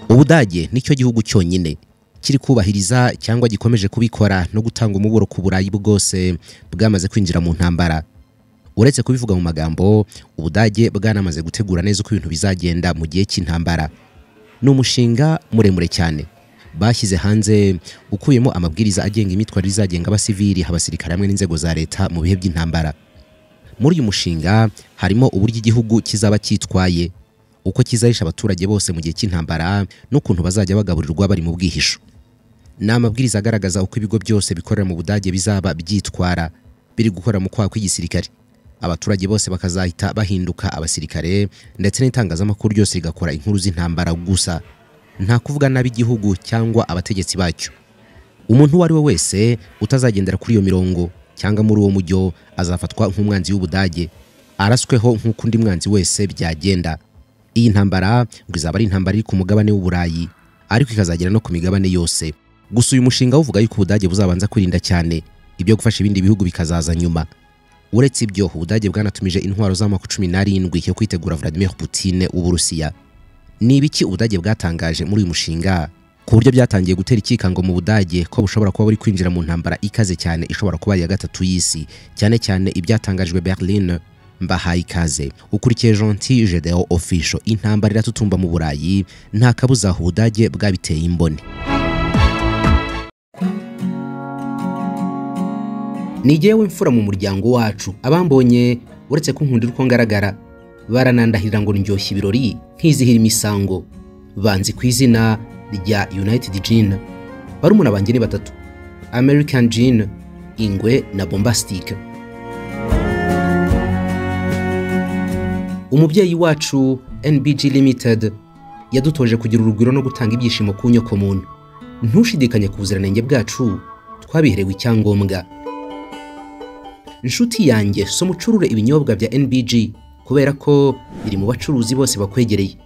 ubudage nicyo gihugu cyonyine kiri kubahiriza cyangwa gikomeje kubikora no gutanga umuburo ku burayi bwose bwamaze kwinjira mu ntambara uretse kubivuga mu magambo ubudage bwanamaze gutegura neza uko ibintu bizagenda mu gihe cy'intambara ni umushinga muremure cyane bashyize hanze ukuyemo amabwiriza agenga imyitwarire izagenga abasivili abasirikare hamwe n'inzego za leta mu bihe by'intambara muri uyu mushinga harimo uburyo igihugu kizaba cyitwaye uko kizahisha abaturage bose mu gihe cy'intambara n'ukuntu bazajya bagaburirwa bari mu bwihisho ni amabwiriza agaragaza uko ibigo byose bikorera mu budage bizaba byitwara biri gukorera mu kwaha kw'igisirikare abaturage bose bakazahita bahinduka abasirikare ndetse n'itangazamakuru ryose rigakora inkuru z'intambara gusa nta kuvuga nabi igihugu cyangwa abategetsi bacyo umuntu uwo ari we wese utazagendera kuri iyo mirongo cyangwa muri uwo mujyo azafatwa nk'umwanzi w'ubudage arasweho nk'uko undi mwanzi wese byagenda iyi ntambara ngo izaba ari intambara iri ku mugabane w'uburayi ariko ikazagera no ku migabane yose gusa uyu mushinga uvuga yuko ubudage buzabanza kwirinda cyane ibyo gufasha ibindi bihugu bikazaza nyuma uretse ibyo ubudage bwanatumije intwaro z'amoko cumi n'arindwi yo kwitegura Vladimir Putin w'Uburusiya ni ibiki ubudage bwatangaje muri uyu mushinga ku buryo byatangiye gutera ikikango mu budage ko bushobora kuba buri kwinjira mu ntambara ikaze cyane ishobora kuba ari iya gatatu y'isi cyane cyane ibyatangajwe Berlin mbahaye ikaze ukurikiye Gentil Gedeon Official intambara iratutumba mu burayi nta kabuza aho ubudage bwabiteye imboni nigewe imfura mu muryango wacu abambonye uretse ko nkundira uko ngaragara baranandahirira ngo ndyoshye ibirori nkizihira imisango banzi ku izina rya United Gin barumuna banjye ni batatu American Gin Ingwe na Bombastic umubyeyi wacu NBG Limited yadutoje kugira urugwiro no gutanga ibyishimo ku nyokomuntu ntushidikanye ku buziranenge bwacu twabiherewe icyangombwa inshuti yanjye so mucurure ibinyobwa bya NBG kubera ko biri mu bacuruzi bose bakwegereye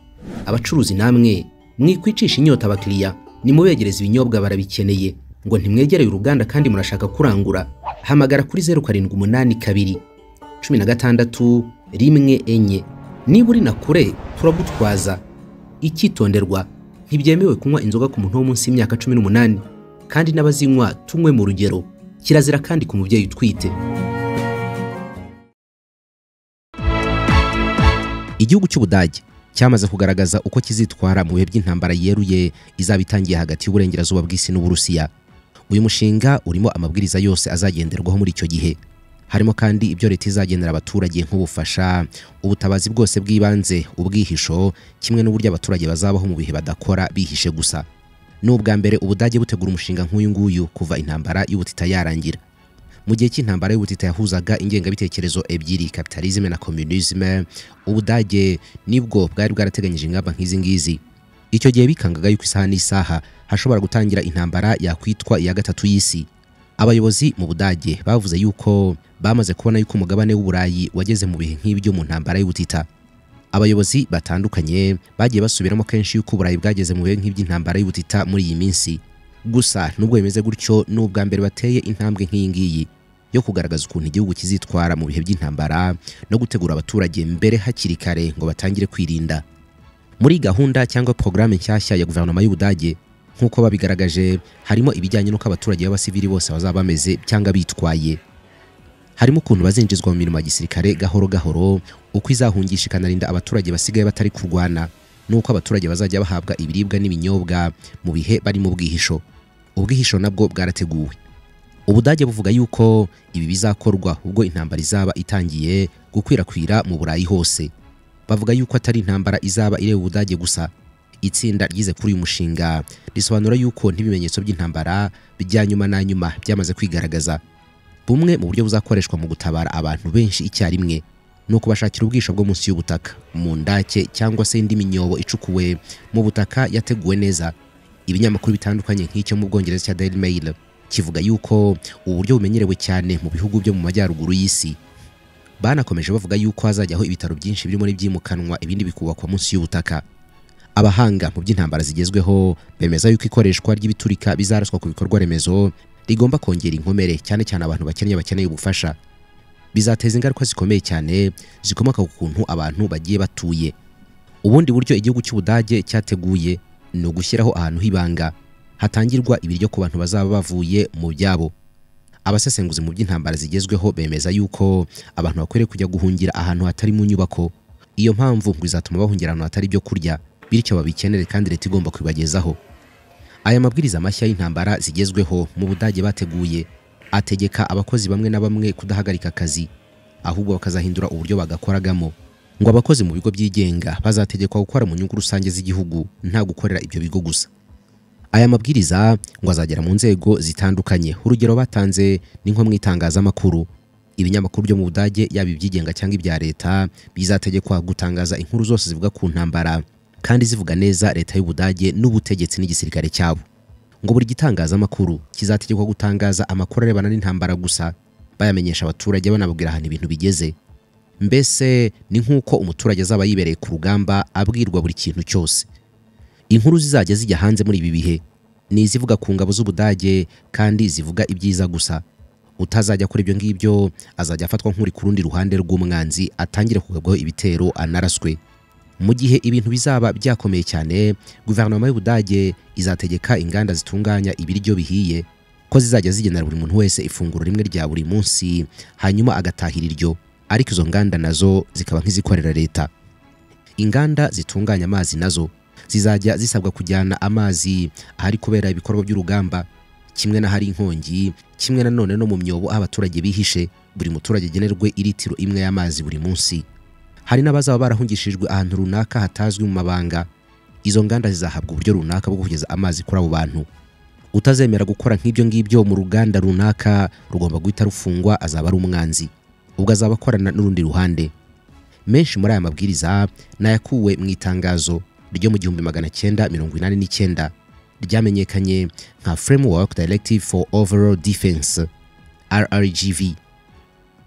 abacuruzi namwe mwikwicisha inyota abakiriya nimubegereza ibinyobwa barabikeneye ngo ntimwegereye uruganda kandi murashaka kurangura hamagara kuri zeru karindwi umunani kabiri cumi na gatandatu rimwe enye niba uri na kure turagutwaza icyitonderwa ntibyemewe kunywa inzoga ku muntu wo munsi y'imyaka cumi n'umunani kandi n'abazinywa tunywe mu rugero kirazira kandi ku mubyeyi utwite igihugu cy'ubudage cyamaze kugaragaza uko kizitwara mu bihe by'intambara yeruye izaba itangiye hagati y'uburengerazuba bw'isi n'uburusiya uyu mushinga urimo amabwiriza yose azagenderwaho muri icyo gihe harimo kandi ibyo leta izagenera abaturage nk'ubufasha ubutabazi bwose bw'ibanze ubwihisho kimwe n'uburyo abaturage bazabaho mu bihe badakora bihishe gusa ni ubwa mbere ubudage butegura umushinga nk'uyu nguyu kuva intambara y'ubutita yarangira mu gihe cy'intambara y'ubutita yahuzaga ingengabitekerezo ebyiri kapitalizme na communisme ubudage nibwo bwari bwarateganyije ingamba nk'izi ngizi icyo gihe bikangaga yuko isaha n'isaha hashobora gutangira intambara yakwitwa iya gatatu y'isi abayobozi mu budage bavuze yuko bamaze kubona yuko umugabane w'uburayi wageze mu bihe nk'ibyo mu ntambara y'ubutita abayobozi batandukanye bagiye basubiramo kenshi yuko uburayi bwageze mu bihe nk'iby'intambara y'ubutita muri iyi minsi gusa nubwo bimeze gutyo ni ubwa mbere bateye intambwe nk'iyi ngiyi yo kugaragaza ukuntu igihugu kizitwara mu bihe by'intambara no gutegura abaturage mbere hakiri kare ngo batangire kwirinda muri gahunda cyangwa porogaramu nshyashya ya guverinoma y'ubudage nk'uko babigaragaje harimo ibijyanye n'uko abaturage b'abasivili bose bazaba bameze cyangwa bitwaye harimo ukuntu bazinjizwa mu mirimo ya gisirikare gahoro gahoro uko izahungisha ikanarinda abaturage basigaye batari kurwana n'uko abaturage bazajya bahabwa ibiribwa n'ibinyobwa mu bihe bari mu bwihisho ubwihisho nabwo bwarateguwe ubudage buvuga yuko ibi bizakorwa ubwo intambara izaba itangiye gukwirakwira mu burayi hose bavuga yuko atari intambara izaba ireba ubudage gusa itsinda ryize kuri uyu mushinga risobanura yuko n'ibimenyetso by'intambara bya nyuma na nyuma byamaze kwigaragaza bumwe mu buryo buzakoreshwa mu gutabara abantu benshi icyarimwe ni ukubashakira ubwisho bwo munsi y'ubutaka mu ndake cyangwa se indi minyobo icukuwe mu butaka yateguwe neza ibinyamakuru bitandukanye nk'icyo mu bwongereza cya Daily Mail kivuga yuko ubu buryo bumenyerewe cyane mu bihugu byo mu majyaruguru y'isi banakomeje bavuga yuko hazajyaho ibitaro byinshi birimo n'ibyimukanwa ibindi bikubakwa munsi y'ubutaka abahanga mu by'intambara zigezweho bemeza yuko ikoreshwa ry'ibiturika bizaraswa ku bikorwa remezo rigomba kongera inkomere cyane cyane abantu bakennye bakeneye ubufasha bizateza ingaruka zikomeye cyane zikomoka ku kuntu abantu bagiye batuye ubundi buryo igihugu cy'ubudage cyateguye ni ugushyiraho ahantu h'ibanga hatangirwa ibiryo ku bantu bazaba bavuye mu byabo abasesenguzi mu by'intambara zigezweho bemeza yuko abantu bakwiriye kujya guhungira ahantu hatari mu nyubako iyo mpamvu ngo izatuma bahungira ahantu hatari ibyo kurya bityo babikenere kandi leta igomba kubibagezaho aya mabwiriza mashya y'intambara zigezweho mu budage bateguye ategeka abakozi bamwe na bamwe kudahagarika akazi ahubwo bakazahindura uburyo bagakoragamo ngo abakozi mu bigo byigenga bazategekwa gukora mu nyungu rusange z'igihugu nta gukorera ibyo bigo gusa aya mabwiriza ngo azagera mu nzego zitandukanye urugero batanze ni nko mu itangazamakuru ibinyamakuru byo mu budage yaba ibyigenga cyangwa ibya leta bizategekwa gutangaza inkuru zose zivuga ku ntambara kandi zivuga neza leta y'ubudage n'ubutegetsi n'igisirikare cyabo ngo buri gitangazamakuru kizategekwa gutangaza amakuru arebana n'intambara gusa bayamenyesha abaturage banababwira ahantu ibintu bigeze mbese ni nk'uko umuturage azaba yibereye ku rugamba abwirwa buri kintu cyose inkuru zizajya zijya hanze muri ibi bihe ni izivuga ku ngabo z'ubudage kandi zivuga ibyiza gusa utazajya akora ibyo ngibyo azajya afatwa nk'uri ku rundi ruhande rw'umwanzi atangire kugabwaho ibitero anaraswe mu gihe ibintu bizaba byakomeye cyane guverinoma y'ubudage izategeka inganda zitunganya ibiryo bihiye ko zizajya zigenera buri muntu wese ifunguro rimwe rya buri munsi hanyuma agatahira iryo ariko izo nganda nazo zikaba nk'izikorera leta inganda zitunganya amazi nazo zizajya zisabwa kujyana amazi ahari kubera ibikorwa by'urugamba kimwe n'ahari inkongi kimwe nanone no mu myobo aho abaturage bihishe buri muturage agenerwe iritiro imwe y'amazi buri munsi hari n'abazaba barahungishijwe ahantu runaka hatazwi mu mabanga izo nganda zizahabwa uburyo runaka bwo kugeza amazi kuri abo bantu utazemera gukora nk'ibyo ngibyo mu ruganda runaka rugomba guhita rufungwa azaba ari umwanzi ubwo azaba akorana n'urundi ruhande menshi muri aya mabwiriza nayakuwe mu itangazo ryo mu gihumbi magana cyenda mirongo inani n'icyenda ryamenyekanye nka framework directive for overall defense rrgv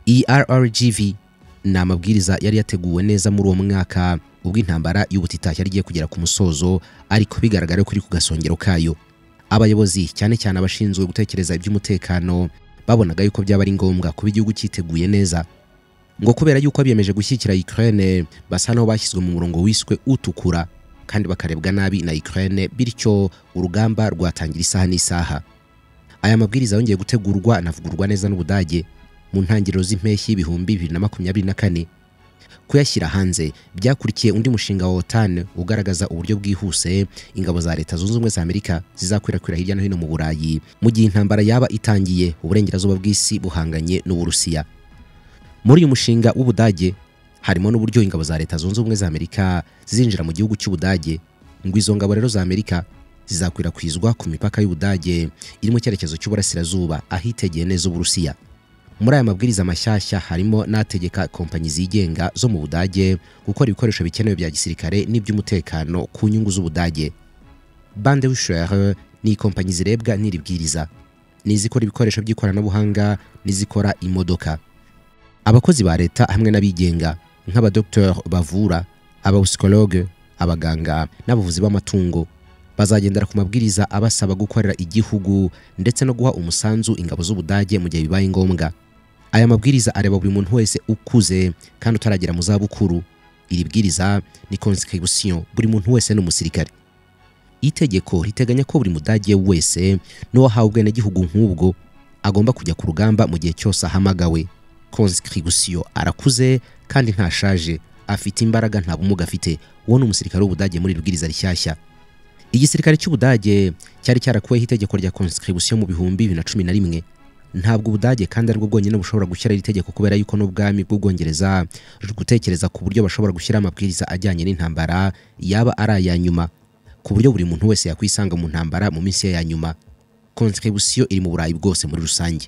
iyi rrgv ni amabwiriza yari yateguwe neza muri uwo mwaka ubwo intambara y'ubutitashya rigiye kugera ku musozo ariko bigaragara ko iri ku gasongero kayo abayobozi cyane cyane abashinzwe gutekereza iby'umutekano babonaga yuko byaba ari ngombwa kuba igihugu cyiteguye neza ngo kubera yuko biyemeje gushyigikira Ukraine basa n'aho bashyizwe mu murongo wiswe utukura kandi bakarebwa nabi na Ukraine bityo urugamba rwatangira isaha n'isaha aya mabwiriza yongeye gutegurwa anavugurwa neza n'Ubudage mu ntangiriro z'impeshyi y'ibihumbi bibiri na makumyabiri na kane kuyashyira hanze byakurikiye undi mushinga wa OTAN ugaragaza uburyo bwihuse ingabo za Leta Zunze Ubumwe za Amerika zizakwirakwira hirya no hino mu Burayi mu gihe intambara yaba itangiye uburengerazuba bw'isi buhanganye n'Uburusiya muri uyu mushinga w'ubudage harimo n'uburyo ingabo za leta zunze ubumwe za amerika zinjira mu gihugu cy'ubudage ngo izo ngabo rero za amerika zizakwirakwizwa ku mipaka y'ubudage iri mu cyerekezo cy'uburasirazuba ahitegeye neza uburusiya muri aya mabwiriza mashyashya harimo n'ategeka kompanyi zigenga zo mu budage gukora ibikoresho bikenewe bya gisirikare n'iby'umutekano ku nyungu z'ubudage bande wishere ni ikompanyi zirebwa n'iri bwiriza ni izikora ibikoresho by'ikoranabuhanga n'izikora imodoka abakozi ba leta hamwe n'abigenga nk'abadokiteri bavura abapsikologe abaganga n'abavuzi b'amatungo bazagendera ku mabwiriza abasaba gukorera igihugu ndetse no guha umusanzu ingabo z'ubudage mu gihe bibaye ngombwa aya mabwiriza areba buri muntu wese ukuze kandi utaragera mu zabukuru iri bwiriza ni konsikibusiyo buri muntu wese ni umusirikare itegeko riteganya ko buri mudage wese n'uwahawe ubwenegihugu nk'ubwo agomba kujya ku rugamba mu gihe cyose ahamagawe konsikibusiyo arakuze kandi ntashaje afite imbaraga nta bumuga afite uwo ni umusirikare w'ubudage muri rubwiriza rishyashya igisirikare cy'ubudage cyari cyarakuweho itegeko rya konsikibusiyo mu bihumbi bibiri na cumi na rimwe ntabwo ubudage kandi aribwo bwonyine bushobora gushyira iri tegeko kubera yuko n'ubwami bw'ubwongereza ruri gutekereza ku buryo bashobora gushyira amabwiriza ajyanye n'intambara yaba ari aya nyuma ku buryo buri muntu wese yakwisanga mu ntambara mu minsi ye ya nyuma konsikibusiyo iri mu burayi bwose muri rusange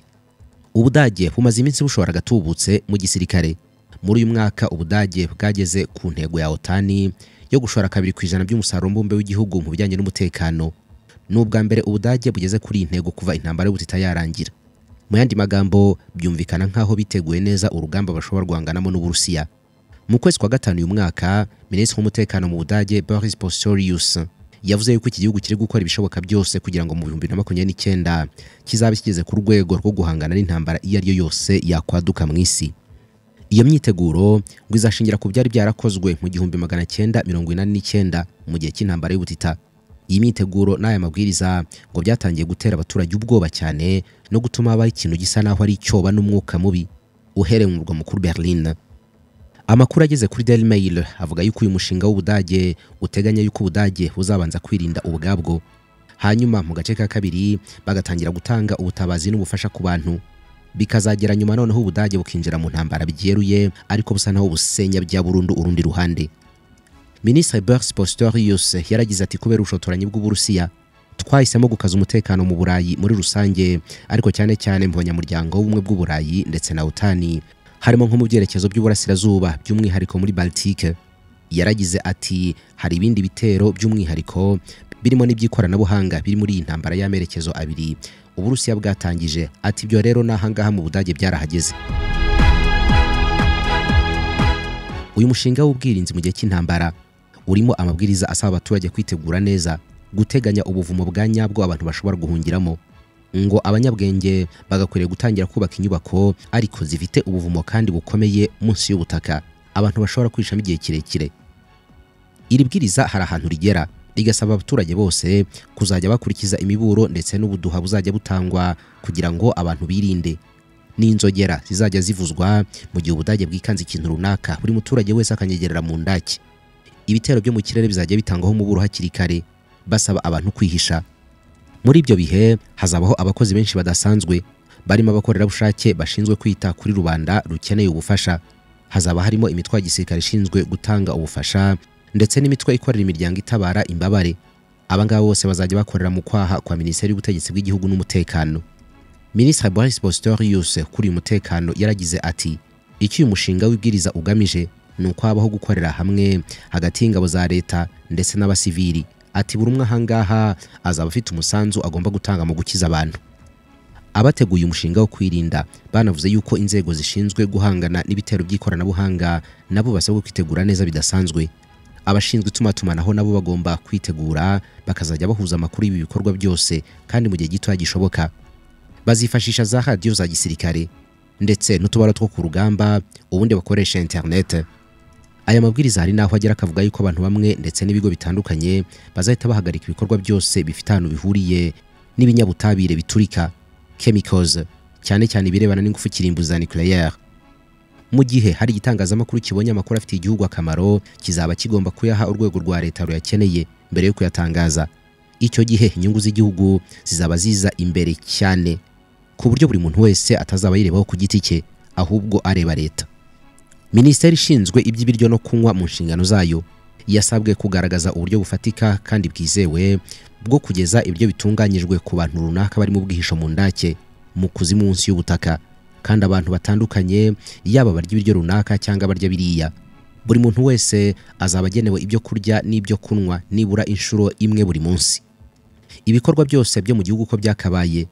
ubudage bumaze iminsi bushobora gatubutse mu gisirikare muri uyu mwaka ubudage bwageze ku ntego ya otani yo gushora kabiri ku ijana by'umusaruro mbumbe w'igihugu mu bijyanye n'umutekano ni ubwa mbere ubudage bugeze kuri iyi ntego kuva intambara y'ubutita yarangira mu yandi magambo byumvikana nk'aho biteguye neza urugamba bashobora guhanganamo n'uburusiya mu kwezi kwa gatanu uyu mwaka minisitiri w'umutekano mu budage boris pistorius yavuze yuko iki gihugu kiri gukora ibishoboka byose kugira ngo mu bihumbi bibiri na makumyabiri n'icyenda kizaba kigeze ku rwego rwo guhangana n'intambara iyo ari yo yose yakwaduka mu isi iyo myiteguro ngo izashingira ku byari byarakozwe mu gihumbi magana cyenda mirongo inani n'icyenda mu gihe cy'intambara y'ubutita iyi myiteguro n'aya mabwiriza ngo byatangiye gutera abaturage ubwoba cyane no gutuma habaho ikintu gisa naho ari icyoba n'umwuka mubi uhereye mu murwa mukuru berlin amakuru ageze kuri Daily Mail avuga yuko uyu mushinga w'ubudage uteganya yuko ubudage buzabanza kwirinda ubwabwo hanyuma mu gace ka kabiri bagatangira gutanga ubutabazi n'ubufasha ku bantu bikazagera nyuma noneho ubudage bukinjira mu ntambara byeruye ariko busa naho busenya bya burundu urundi ruhande minisitiri Bert Pistorius yaragize ati kubera ubushotoranyi bw'uburusiya twahisemo gukaza umutekano mu burayi muri rusange ariko cyane cyane mu banyamuryango w'ubumwe bw'uburayi ndetse na utani harimo nko mu byerekezo by'uburasirazuba by'umwihariko muri baltike yaragize ati hari ibindi bitero by'umwihariko birimo n'iby'ikoranabuhanga biri muri iyi ntambara y'amerekezo abiri uburusiya bwatangije ati ibyo rero n'ahangaha mu budage byarahageze uyu mushinga w'ubwirinzi mu gihe cy'intambara urimo amabwiriza asaba abaturage kwitegura neza guteganya ubuvumo bwa nyabwo abantu bashobora guhungiramo ngo abanyabwenge bagakwiriye gutangira kubaka inyubako ariko zifite ubuvumo kandi bukomeye munsi y'ubutaka abantu bashobora kwishamo igihe kirekire iri bwiriza hari ahantu rigera rigasaba abaturage bose kuzajya bakurikiza imiburo ndetse n'ubuduha buzajya butangwa kugira ngo abantu birinde n'inzogera zizajya zivuzwa mu gihe ubudage bwikanze ikintu runaka buri muturage wese akanyegerera mu ndaki ibitero byo mu kirere bizajya bitangwaho umuburo hakiri kare basaba abantu kwihisha muri ibyo bihe hazabaho abakozi benshi badasanzwe barimo abakorerabushake bashinzwe kwita kuri rubanda rukeneye ubufasha hazaba harimo imitwe ya gisirikare ishinzwe gutanga ubufasha ndetse n'imitwe ikorera imiryango itabara imbabare aba ngaba bose bazajya bakorera mu kwaha kwa minisiteri y'ubutegetsi bw'igihugu n'umutekano minisitiri boris bositorius kuri uyu mutekano yaragize ati icyo uyu mushinga w'ibwiriza ugamije ni uko habaho gukorera hamwe hagati y'ingabo za leta ndetse n'abasivili ati buri umwe ahangaha azaba afite umusanzu agomba gutanga mu gukiza abantu abateguye umushinga wo kwirinda banavuze yuko inzego zishinzwe guhangana n'ibitero by'ikoranabuhanga nabo basabwa kwitegura neza bidasanzwe abashinzwe itumanaho nabo bagomba kwitegura bakazajya bahuza amakuru y'ibi bikorwa byose kandi mu gihe gitoya gishoboka bazifashisha za radiyo za gisirikare ndetse n'utubara two ku rugamba ubundi bakoresha interinete aya mabwiriza hari n'aho agera akavuga yuko abantu bamwe ndetse n'ibigo bitandukanye bazahita bahagarika ibikorwa byose bifite ahantu bihuriye n'ibinyabutabire biturika chemicals cyane cyane ibirebana n'ingufu kirimbuza nucleaire mu gihe hari igitangazamakuru kibonye amakuru afitiye igihugu akamaro kizaba kigomba kuyaha urwego rwa leta ruyakeneye mbere yo kuyatangaza icyo gihe inyungu z'igihugu zizaba ziza imbere cyane ku buryo buri muntu wese atazaba yirebaho ku giti cye ahubwo areba leta minisiteri ishinzwe iby'ibiryo no kunywa mu nshingano zayo yasabwe kugaragaza uburyo bufatika kandi bwizewe bwo kugeza ibiryo bitunganyijwe ku bantu runaka bari mu bwihisho mu ndake mu kuzimu munsi y'ubutaka kandi abantu batandukanye yaba barya ibiryo runaka cyangwa barya biriya buri muntu wese azaba agenewe ibyo kurya n'ibyo kunywa nibura inshuro imwe buri munsi ibikorwa byose byo mu gihugu uko byakabaye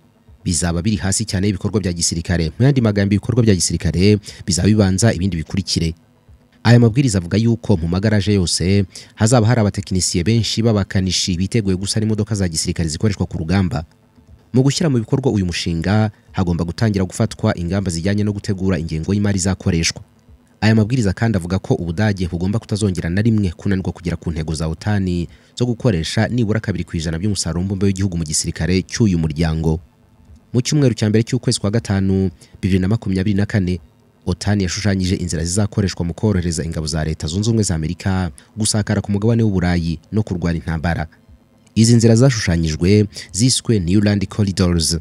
bizaba biri hasi cyane y'ibikorwa bya gisirikare mu yandi magambo ibikorwa bya gisirikare bizaba bibanza ibindi bikurikire aya mabwiriza avuga yuko mu magaraje yose hazaba hari abatekinisiye benshi b'abakanishi biteguye gusana imodoka za gisirikare zikoreshwa ku rugamba mu gushyira mu bikorwa uyu mushinga hagomba gutangira gufatwa ingamba zijyanye no gutegura ingengo y'imari izakoreshwa aya mabwiriza kandi avuga ko ubudage bugomba kutazongera na rimwe kunanirwa kugera ku ntego za utani zo gukoresha nibura kabiri ku ijana by'umusaruro mbumbe w'igihugu mu gisirikare cy'uyu muryango mu cyumweru cya mbere cy'ukwezi kwa gatanu bibiri na makumyabiri na kane otani yashushanyije inzira zizakoreshwa mu korohereza ingabo za leta zunze ubumwe za amerika gusakara ku mugabane w'uburayi no kurwana intambara izi nzira zashushanyijwe ziswe Newland Corridors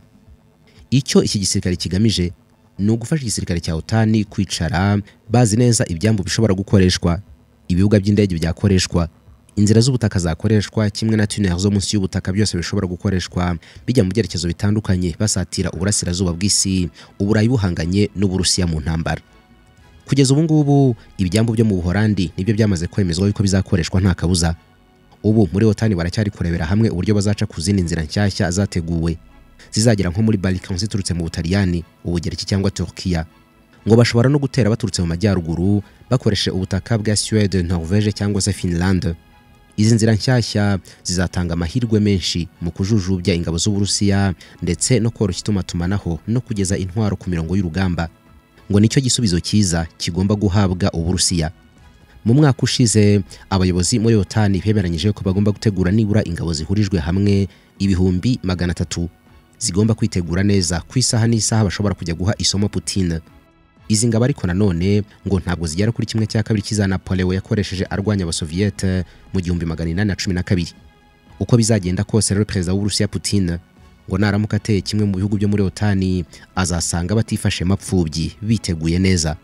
icyo iki gisirikare kigamije ni ugufasha igisirikare cya utani kwicara bazi neza ibyambu bishobora gukoreshwa ibibuga by'indege byakoreshwa inzira z'ubutaka zakoreshwa kimwe na tunnel zo munsi y'ubutaka byose bishobora gukoreshwa bijya mu byerekezo bitandukanye basatira uburasirazuba bw'isi uburayi buhanganye n'uburusiya mu ntambara kugeza ubu ngubu ibyambu byo mu buholandi nibyo byamaze kwemezwa yuko bizakoreshwa nta kabuza ubu muri otani baracyari kurebera hamwe uburyo bazaca ku zindi nzira nshyashya zateguwe zizagera nko muri Balkan ziturutse mu Butaliyani ubugereki cyangwa Turkiya ngo bashobora no gutera baturutse mu majyaruguru bakoresheje ubutaka bwa Suède Norvège cyangwa se Finland izi nzira nshyashya zizatanga amahirwe menshi mu kujujubya ingabo z'Uburusiya ndetse no koroshya itumatumanaho no kugeza intwaro ku mirongo y'urugamba ngo nicyo gisubizo cyiza kigomba guhabwa Uburusiya mu mwaka ushize abayobozi muri otani bemeranyije ko bagomba gutegura nibura ingabo zihurijwe hamwe ibihumbi magana atatu zigomba kwitegura neza ku isaha n'isaha bashobora kujya guha isomo Putin izi ngabo ariko nanone ngo ntabwo zigera kuri kimwe cya kabiri cy'iza Napoleon yakoresheje arwanya abasoviyete mu gihumbi magana inani na cumi na kabiri uko bizagenda kose rero perezida w'uburusiya Putin ngo naramuka ateye kimwe mu bihugu byo muri otani azasanga batifashe mapfubyi biteguye neza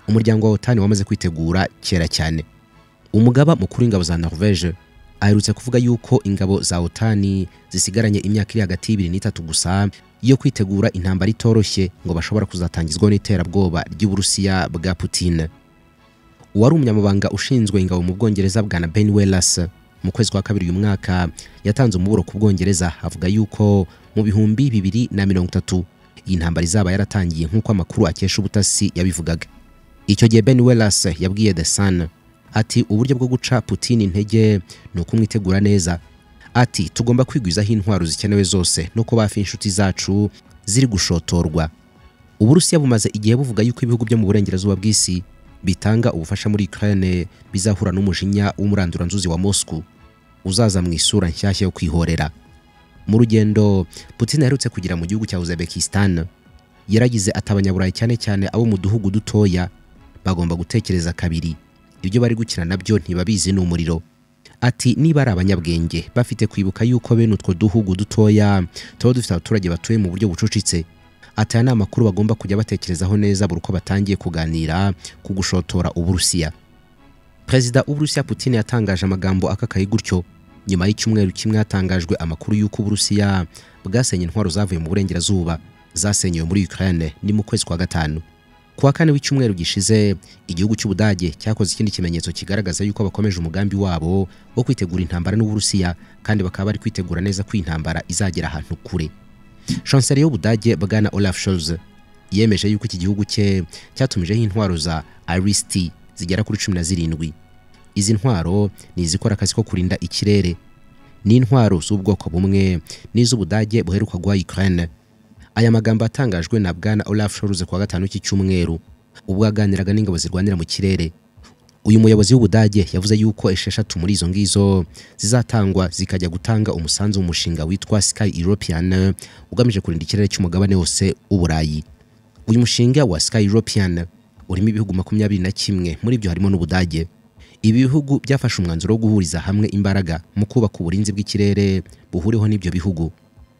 umuryango wa otani wamaze kwitegura kera cyane umugaba mukuru w'ingabo za norvege aherutse kuvuga yuko ingabo za otani zisigaranye imyaka iri hagati y'ibiri n'itatu gusa yo kwitegura intambara itoroshye ngo bashobora kuzatangizwaho n'iterabwoba ry'uburusiya bwa Putin uwari umunyamabanga ushinzwe ingabo mu bwongereza bwa na ben Wallace mu kwezi kwa kabiri uyu mwaka yatanze umuburo ku bwongereza avuga yuko mu bihumbi bibiri na mirongo itatu iyi ntambara izaba yaratangiye nk'uko amakuru akesha ubutasi yabivugaga icyo gihe ben Wallace yabwiye the sun ati uburyo bwo guca Putin intege ni ukumwitegura neza ati tugomba kwigwizaho intwaro zikenewe zose no kuba hafi inshuti zacu ziri gushotorwa uburusiya bumaze igihe buvuga yuko ibihugu byo mu burengerazuba bw'isi bitanga ubufasha muri Ukraine bizahura n'umujinya w'umuranduranzuzi wa Moscow uzaza mu isura nshyashya yo kwihorera mu rugendo Putin aherutse kugira mu gihugu cya Uzbekistan yaragize ati abanyaburayi cyane cyane abo mu duhugu dutoya bagomba gutekereza kabiri ibyo bari gukina nabyo ntibabizi ni umuriro ati niba ari abanyabwenge bafite kwibuka yuko bene utwo duhugu dutoya tuba dufite abaturage batuye mu buryo bucucitse ati aya ni amakuru bagomba kujya batekerezaho neza buri uko batangiye kuganira ku gushotora uburusiya perezida w'uburusiya putin yatangaje amagambo akakaye gutyo nyuma y'icyumweru kimwe hatangajwe amakuru y'uko uburusiya bwasenye intwaro zavuye mu burengerazuba zasenyewe muri ukraine ni mu kwezi kwa gatanu ku wa kane w'icyumweru gishize igihugu cy'ubudage cyakoze ikindi kimenyetso kigaragaza yuko bakomeje umugambi wabo wo kwitegura intambara n'uburusiya kandi bakaba bari kwitegura neza ko iyi ntambara izagera ahantu kure chancelier y'ubudage bwana olaf scholz yemeje yuko iki gihugu cye cyatumijeho intwaro za irst zigera kuri cumi na zirindwi izi ntwaro ni izikora akazi ko kurinda ikirere ni intwaro z'ubwoko bumwe n'iz'ubudage buheruka guha ukraine aya magambo atangajwe na bwana Olaf Scholz kuwa gatanu iki cyumweru ubwo yaganiraga n'ingabo zirwanira mu kirere uyu muyobozi w'ubudage yavuze yuko esheshatu muri izo ngizo zizatangwa zikajya gutanga umusanzu mu mushinga witwa Sky European ugamije kurinda ikirere cy'umugabane wose w'uburayi uyu mushinga wa Sky European urimo ibihugu makumyabiri na kimwe muri byo harimo n'ubudage ibi bihugu byafashe umwanzuro wo guhuriza hamwe imbaraga mu kubaka uburinzi bw'ikirere buhuriweho n'ibyo bihugu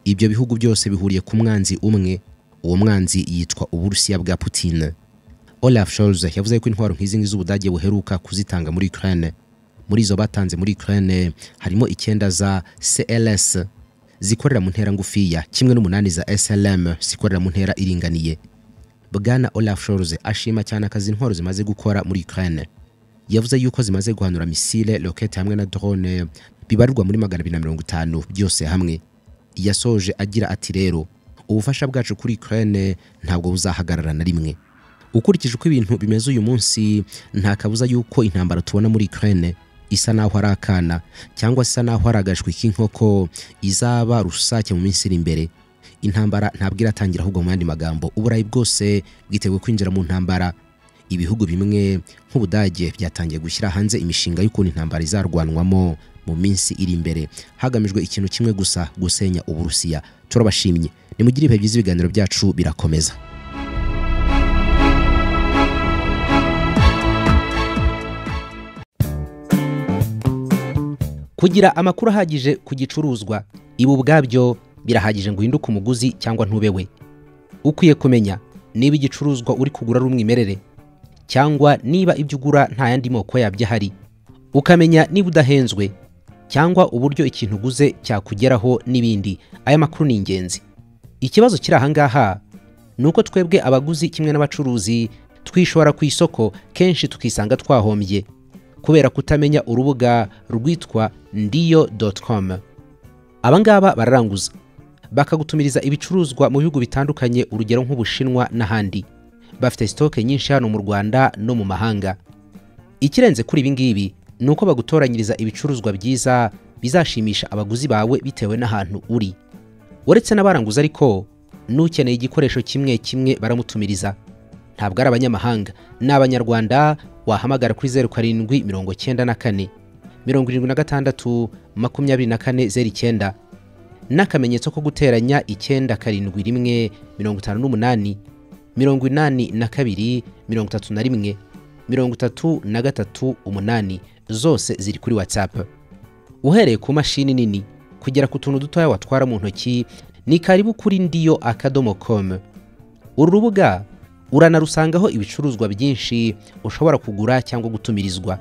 ibyo bihugu byose bihuriye ku mwanzi umwe uwo mwanzi yitwa uburusiya bwa Putin Olaf Scholz yavuze ko intwaro nk'izi ngizi z'ubudage buheruka kuzitanga muri Ukraine muri izo batanze muri Ukraine harimo icyenda za CLS zikorera mu ntera ngufiya kimwe n'umunani za SLM zikorera mu ntera iringaniye Bwana Olaf Scholz ashima cyane akazi intwaro zimaze gukora muri Ukraine yavuze yuko zimaze guhanura misile rokete hamwe na drone bibarirwa muri magana abiri na mirongo itanu byose hamwe yasoje agira ati rero ubufasha bwacu kuri Ukraine ntabwo buzahagarara na rimwe ukurikije uko ibintu bimeze uyu munsi nta kabuza yuko intambara tubona muri Ukraine isa naho ari akana cyangwa isa naho ari agashwi k'inkoko izaba rusake mu minsi iri imbere intambara ntabwo iratangira ahubwo mu yandi magambo uburayi bwose bwiteguye kwinjira mu ntambara ibihugu bimwe nk'ubudage byatangiye gushyira hanze imishinga y'ukuntu intambara izarwanwamo mu minsi iri imbere hagamijwe ikintu kimwe gusa gusenya uburusiya turabashimye nimugire ibihe byiza ibiganiro byacu birakomeza kugira amakuru ahagije ku gicuruzwa ibi ubwabyo birahagije ngo uhinduke umuguzi cyangwa ntube we ukwiye kumenya niba igicuruzwa uri kugura ari umwimerere cyangwa niba ibyo ugura nta yandi moko yabyo ahari ukamenya niba udahenzwe cyangwa uburyo ikintu uguze cyakugeraho n'ibindi aya makuru ni ingenzi ikibazo kiri aha ngaha ni uko twebwe abaguzi kimwe n'abacuruzi twishora ku isoko kenshi tukisanga twahombye kubera kutamenya urubuga rwitwa ndiyo doti komu abangaba bararanguza bakagutumiriza ibicuruzwa mu bihugu bitandukanye urugero nk'ubushinwa n'ahandi bafite sitoke nyinshi hano mu rwanda no mu mahanga ikirenze kuri ibi ngibi ni uko bagutoranyiriza ibicuruzwa byiza bizashimisha abaguzi bawe bitewe n'ahantu uri uretse n'abaranguza ariko n'ukeneye igikoresho kimwe kimwe baramutumiriza ntabwo ari abanyamahanga ni abanyarwanda wahamagara kuri zeru karindwi mirongo cyenda na kane mirongo irindwi na gatandatu makumyabiri na kane zeru icyenda n'akamenyetso ko guteranya icyenda karindwi rimwe mirongo itanu n'umunani mirongo inani na kabiri mirongo itatu na rimwe mirongo itatu na gatatu umunani zose ziri kuri whatsapp uhereye ku mashini nini kugera ku tuntu dutoya watwara mu ntoki ni karibu kuri ndiyo akadomo com uru rubuga uranarusangaho ibicuruzwa byinshi ushobora kugura cyangwa gutumirizwa